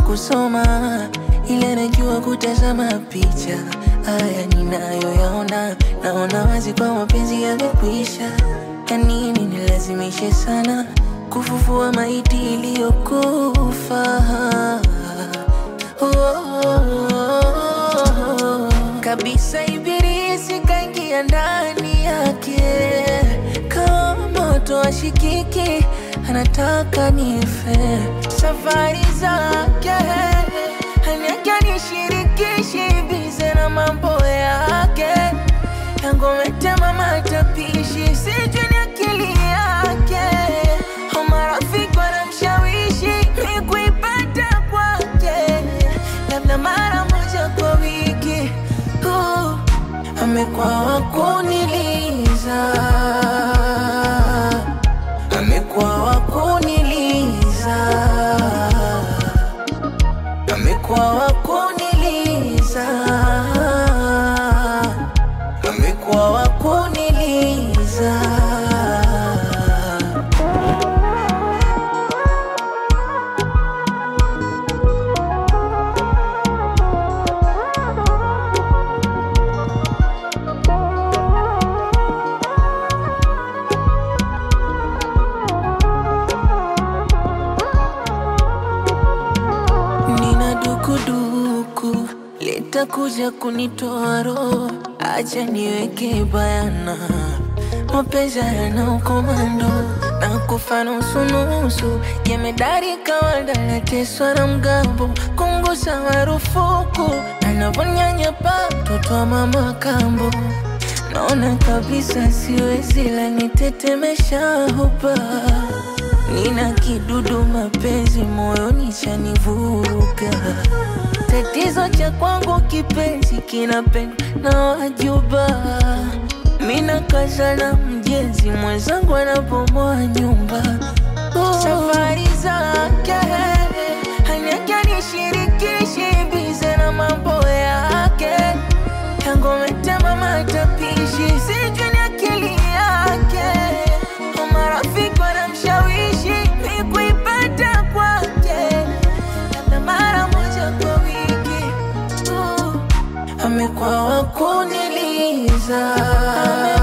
kusoma, ila najua kutazama picha. Haya ninayoyaona, naona wazi kwa mapenzi yamekwisha. Ya nini nilazimishe sana kufufua maiti iliyokufa? Oh, kabisa ibilisi kaingia ndani yake kama moto ashikiki, anataka nife. Safari zake haniake nishirikishi, bize na mambo yake yangometema matapishi, sijui ni akili yake au marafiki wanamshawishi mi kuipata kwake, labda mara moja kwa wiki. Uh, amekuwa wakuniliza, amekuwa wakuniliza, amekuwa wakuniliza, amekuwa wakuniliza. Nina dukuduku litakuja kunitoa roho, acha niweke bayana, mapenzi yana ukomando na kufa nusu nusu, jemedari kawaida nateswa na mgambo, kungusa marufuku, anavonyanyapa mtoto wa mama kambo, naona kabisa siwezi, la nitetemesha hupa Nina kidudu mapenzi moyoni chanivuruga. Tatizo cha kwangu kipenzi kinapendwa na wajuba. Mina kaza na mjenzi mwenzangu anapomoa nyumba. Oh. Safari zake haniake nishirikishi, bize na mambo yake yangometema matapishi, sijui ni akili yake au marafiki wanamshawishi mi kuipata kwake, labda mara moja kwa wiki. Uh, amekuwa wakuniliza,